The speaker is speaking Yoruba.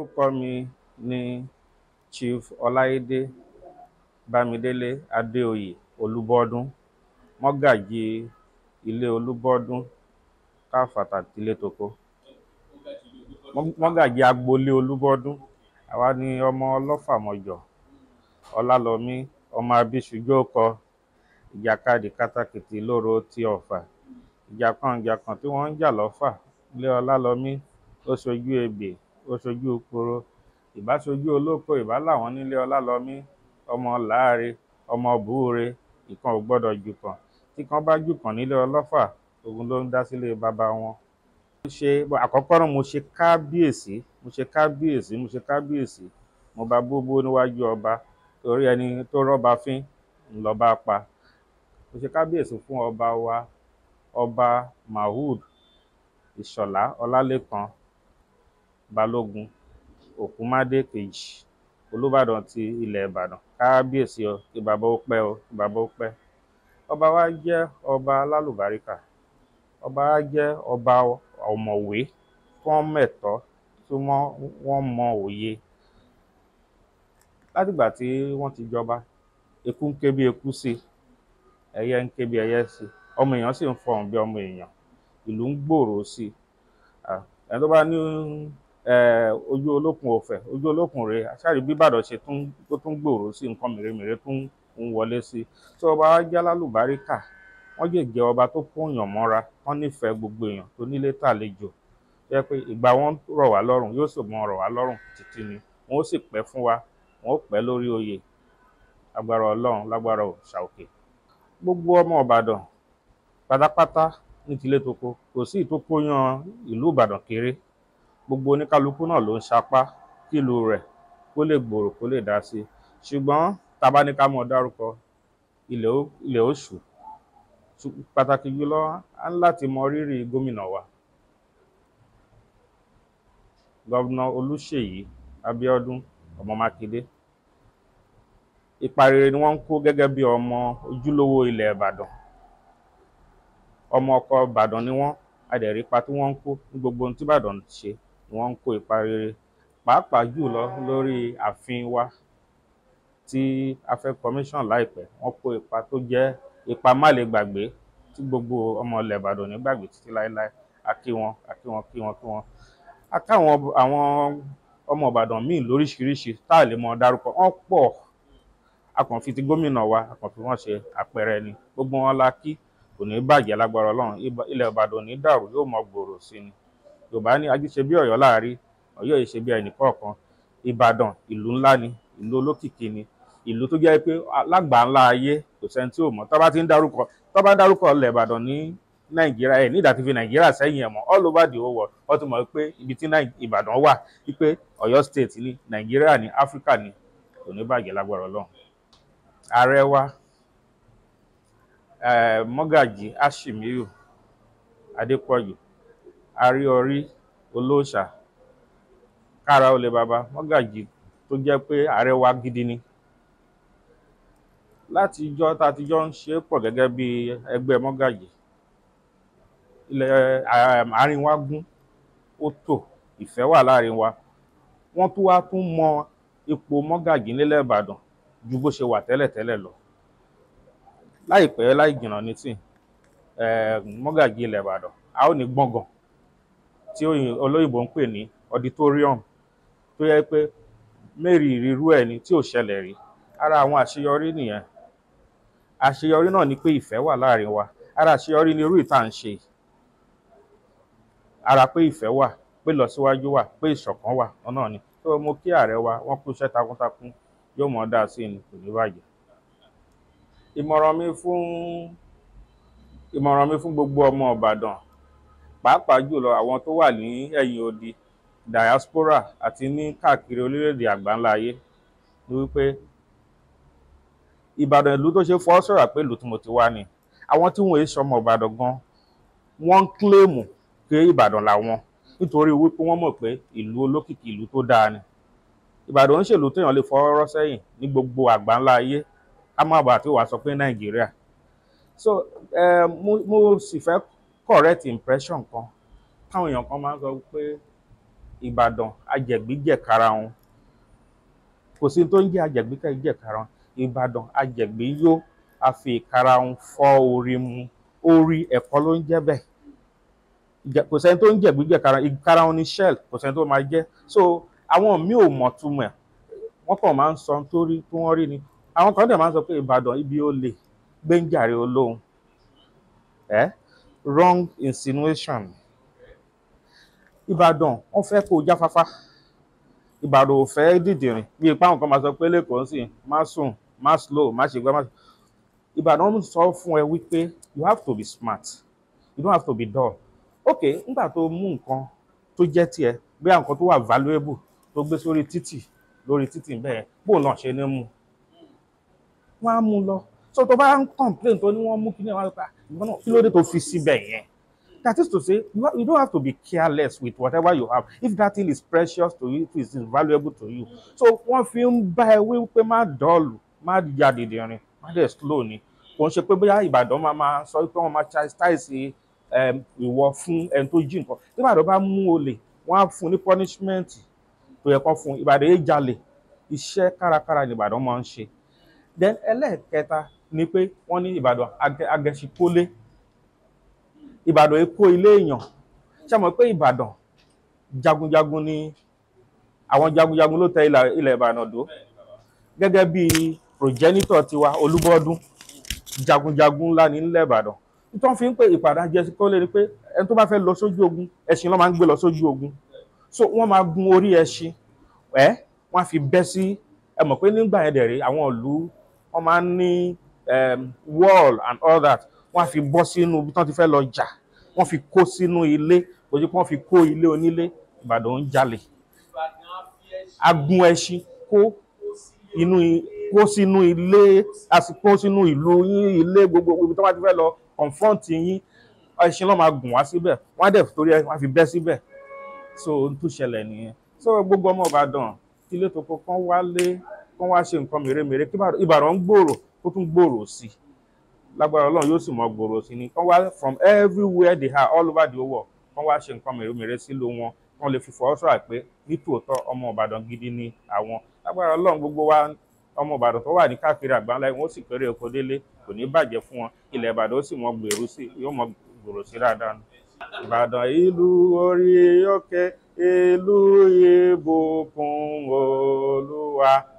orúkọ mi ni chief ọláìdé bámidélé adéoyè olúbọdún mọgàjí ilé olúbọdún káfàtà tilé toko mọgàjí agboolé olúbọdún àwa ni ọmọ ọlọfàmọjọ ọlálọmí ọmọ abíṣujókọ ìjàkadì kátàkìtì lóro ti ọfà ìjàkan-ìjàkan tí wọn ń jà lọfà ilé ọlálọmí ó ṣojú ebè ó ṣojú poro ìbá ṣojú olóko ìbá làwọn nílé ọlálọmí ọmọ láre ọmọ búure ìkan ò gbọdọ jùkàn tí kan bá jùkàn nílé ọlọfà òun ló ń dá sílé baba wọn. mo ṣe àkọ́kọ́ náà mo ṣe kábíyèsí mo ṣe kábíyèsí mo ṣe kábíyèsí mo bá bóbó níwájú ọba torí ẹni tó rọ́ba fín ńlọba pa mo ṣe kábíyèsí fún ọba wa ọba mahood ìṣọ̀lá ọlálẹ́kan balógun òkúmádé kejì olùbàdàn ti ilẹ̀ ìbàdàn kábíyèsí o kí bàbá ó pẹ́ o kí bàbá ó pẹ́ ọba wa jẹ́ ọba alálùbáríkà ọba wa jẹ́ ọba ọ̀mọ̀wé tí wọ́n mẹ̀tọ́ tí wọ́n mọ òye látìgbà tí wọ́n ti jọba eku ń ké bí eku sí ẹyẹ ń ké bí ẹyẹ sí ọmọ èèyàn sì ń fọhùn bí ọmọ èèyàn ìlú ń gbòòrò sí ẹni tó bá ní ojú olókun òfẹ ojú olókun rèé àṣàrí bí ìbàdàn ṣe tó tún gbòòrò sí nǹkan mèremère tún ń wọlé sí tí ọba wa jẹ́ alálùbáríkà wọ́n lè jẹ́ ọba tó kóyàn mọ́ra wọ́n nífẹ̀ẹ́ gbogbo èèyàn tó nílé tàlejò jẹ́ pé ìgbà wọn rọ̀ wá lọ́rùn yóò sì mọ rọ̀ wá lọ́rùn títí ni wọn ó sì pẹ́ fún wa wọn ó pẹ́ lórí oyè agbára ọlọ́run lágbára òṣàòkè gbogbo ọmọ ìbàdàn pátápátá ní tilé toko kò sí ìtókóyàn ìlú ìbàdàn kéré gbogbo oníkálukú náà ló ń sapá kílù rẹ̀ kó lè gbòòrò kó lè dá sí ṣùgbọ́n tábà ní ká mọ̀ dárúkọ ilẹ̀ oṣù pàtàkì jùlọ á ń láti mọ rírì gómìnà wa gọ́vnà olùṣèyí abíọ́dún ọmọ mákindé ipa rere ni wọ́n ń kó gẹ́gẹ́ bí ọmọ ojúlówó ilẹ̀ ìbàdàn ọmọ ọkọ ìbàdàn ni wọ́n adẹ̀rí ipa tí wọ́n ń kó ní gbogbo ohun tí ìbàdàn ń ṣe ni wọ́n ń kó ipa rere pàápàá jùlọ lórí ààfin wa tí a fẹ́ commission láìpẹ́ wọ́n kó ipa tó jẹ́ ipa má lè gbàgbé tí gbogbo ọmọ ilẹ̀ ìbàdàn ní gbàgbé títí láéláé a kí wọn a kí wọn kí wọn kí wọn a káwọn àwọn ọmọ ìbàdàn míì lóríṣiríṣi tá a lè mọ dárúkọ wọn pọ̀ a kàn fi ti gómìnà wa a kàn fi wọn ṣe àpẹẹrẹ ni gbogbo wọn la kí kò ní bàjẹ́ lágbára ọlọ́run ilẹ̀ ìbàdàn ní dàrú yóò mọ gbòòrò sí ni yorùbá ní ajíṣe bí ọ̀yọ́ láàrí ọ̀yọ́ yìí ṣe bí ẹnì kọ̀ọ̀kan ìbàdàn ìlú ńlá ni ìlú olókìkí ni ìlú tó jẹ́ pé lágbàá ńlá ayé kò sẹ́ni tí ò mọ̀ tó bá ti ń dárúkọ tó bá ń dárúkọ ilẹ̀ ìbàdàn ní nàìjíríà ẹ̀ ní ìdàtí fi nàìjíríà sẹ́yìn ẹ̀ mọ́ all over the whole world wọ́n ti mọ̀ pé ibi tí ìbàdàn wà wípé ọ̀yọ́ state ní nàìjíríà ní áfíríkà ní kò ní bàjẹ́ lágbára ọlọ́run ààrẹ wa mọ́gàjì ashimiyu adépọ̀jù àríọrí olóòṣà kára olè baba mọ́gàjì tó jẹ́ pé ààrẹ wa gidi ni láti ijọ́ tá a ti jọ ń ṣe é pọ̀ gẹ́gẹ́ bí ẹgbẹ́ mọ́gàjì ilẹ̀ àárín wa gún ó tò ìfẹ́ wà láàrin wa wọ́n tún wá tún mọ ipò mọ́gàjì nílẹ̀ ìbàdàn ju bó ṣe wà tẹ́lẹ̀tẹ́lẹ̀ lọ láìpẹ́ láì jìnnà ní tì mọ́gàjì ilẹ̀ ìbàdàn a ó ní gbọ̀ngàn tí olóyìnbó ń pè ní auditorium tó yẹ pé mary irú ẹ̀ ni tí ò ṣẹlẹ̀ rí ara àwọn àṣeyọrí nìyẹn àṣeyọrí náà ni pé ìfẹ́ wà láàrin wa ara àṣeyọrí ni irú ìta ń ṣe ara pé ìfẹ́ wà pé lọ́síwájú wà pé ìṣọ̀kan wà ọ̀nà ni tó mo kí ààrẹ wa wọ́n kú iṣẹ́ takuntakun yóò mọ̀ dáa sí ni kò ní bàjẹ́ ìmọ̀ràn mi fún ìmọ̀ràn mi fún gbogbo ọmọ ìbàdàn pàápàá jùlọ àwọn tó wà ní ẹ̀yìn odi diaspora àti ní káàkiri orílẹ̀-èdè àgbáńlá ayé ni wípé ìbàdàn ìlú tó ṣe fọ́ sọ̀rọ̀ pé ìlú tí mo ti wá ni àwọn tí wọ́n èé sọmọ ìbàdàn gan wọ́n ń kílèmù pé ìbàdàn làwọn nítorí wípé wọ́n mọ̀ pé ìlú olókìkí ìlú tó dáa ni ìbàdàn ń ṣèlú téèyàn lè fọwọ́rọ́ sẹ́yìn ní gbogbo àgbáńlá ayé ká má bàa tí wàá sọ pé nàìjíríà so uh, mo mo sì fẹ́ correct impression kan káwọn èèyàn kan máa ń sọ pé ìbàdàn ajẹ̀gbíjẹ̀karahun kò sí tó ń jẹ́ ajẹ̀gbíjẹ̀karahun ìbàdàn ajẹ̀gbíyó a fi ìkarahun fọ́ orí mu orí ẹ̀kọ́ ló ń jẹ́ bẹ́ẹ̀ Ìjẹ- kò sẹ́ni tó ń jẹ̀gbíjẹ̀karahun ìkarahun ní shell kò sẹ́ni tó máa jẹ́ so àwọn míì ò mọ̀ túmọ̀ ẹ̀ wọ́n kàn máa ń sọ nítorí tí wọ́n rí ni àwọn kan dẹ̀ máa ń sọ pé ìbàdàn ibi ó lè gbẹ́njàre olóhùn ẹ́ wrong insinuation ìbàdàn wọ́n fẹ́ kó o jáfáfá ìbàdàn ò fẹ́ dìdìrìn bí ipá àwọn kan máa sọ pé lẹ́kọ̀ọ́ sì má sùn má slow má ṣe gbá má ìbàdàn ń sọ fún ẹ wípé you have to be smart you don't have to be dull ok nígbà tó mú nǹkan tó jẹ́ tiẹ̀ bí àwọn nǹkan tó wà valuable tó gbé sórí títì lórí títì bẹ́ẹ̀ bóun náà ṣe ní mú wọ́n á mú lọ so tó bá ń complain tó ní wọ́n mú kí ní wọ́n á pa ìwọ náà kí ló dé tó fi síbẹ̀ yẹn that is to say you, ha- you don't have to be careless with whatever you have if that thing is precious to you if it is valuable to you so wọ́n fi ń bá ẹ wí pé má dọ́ọ̀lù má ya dìdìrín má dẹ̀ slow ni kò ń ṣe pé bóyá ìbàdàn máa máa sọ pé wọ́n máa chastise um, ìwọ fún ẹni tó jí nǹkan tí ìbàdàn bá mú olè wọ́n á fún ní punishment tó yẹ kán fún ìbàdàn yìí jalè iṣẹ́ kárakára ni ìbàdàn máa ń ṣe then ẹlẹ́ẹ̀kẹta ni pé wọ́n ní ìbàdàn agẹ- agẹṣikólé ìbàdàn èkó ilé èèyàn ṣe mọ̀ pé ìbàdàn jagunjagun ni àwọn jagunjagun ló tẹ ilẹ̀ ilẹ̀ ìbàdàn dó gẹ́gẹ́ bí progenitor tiwa olúbọ́dún jagunjagun ńlá ní ilẹ̀ ìbàdàn nítorí fi ń pè ìpàdé agẹṣikólé ni pé ẹni tó bá fẹ́ lọ sójú ogun ẹṣin ló máa ń gbé lọ sójú ogun so wọ́n máa gun orí ẹṣin ẹ wọ́n á fi bẹ́ sí ẹ mọ̀ pé nígbà yẹn dẹ̀rẹ̀ àwọn ìlú wọ́n máa ń ní um, wall and all that wọ́n á fi bọ́ sínú ibi tí wọ́n ti fẹ́ lọ jà wọ́n fi kó sínú ilé kò sí pé wọ́n fi kó ilé onílé ìbàdàn ń jalè agun ẹṣin kó inú i- kó sínú ilé a sì kó sínú ìlú yín ilé gbogbo ibi tí wọ́n ti fẹ́ lọ confront yín ẹṣin ló máa gùn wá síbẹ̀ wọ́n á dẹ̀ torí ẹ wọ́n á fi bẹ́ síbẹ̀ so ohun tó ṣẹlẹ̀ nìyẹn so gbogbo ọmọ ìbàdàn ilé tó kọ kán wálé kán wá ṣe nǹkan mèremère kí Ìbàdàn- ìbàdàn ń gbòòrò kó tún gbòòrò sí i lágbára ọlọ́run yóò sì mọ gbòòrò sí i ni kán wá from everywhere they are all over the world kán wá ṣe nǹkan mèremère sílùú wọn kán lè fi fọwọ́ sọ̀rọ̀ pé nítòótọ́ ọmọ ìbàdàn gidi ni àwọn lágbára ọlọ́run gbogbo wa ọmọ ìbàdàn tó wà ní káàkiri àgbáńlá wọn ó sì kéré oko délé kò ní bàjẹ́ fún wọn ilẹ̀ ìbàdàn ó sì mọ gbèrú sí yóò mọ gbòòrò sí dáadáa ni. ìbàdàn ìlú orí òkè ìlú ìbùkún olúwa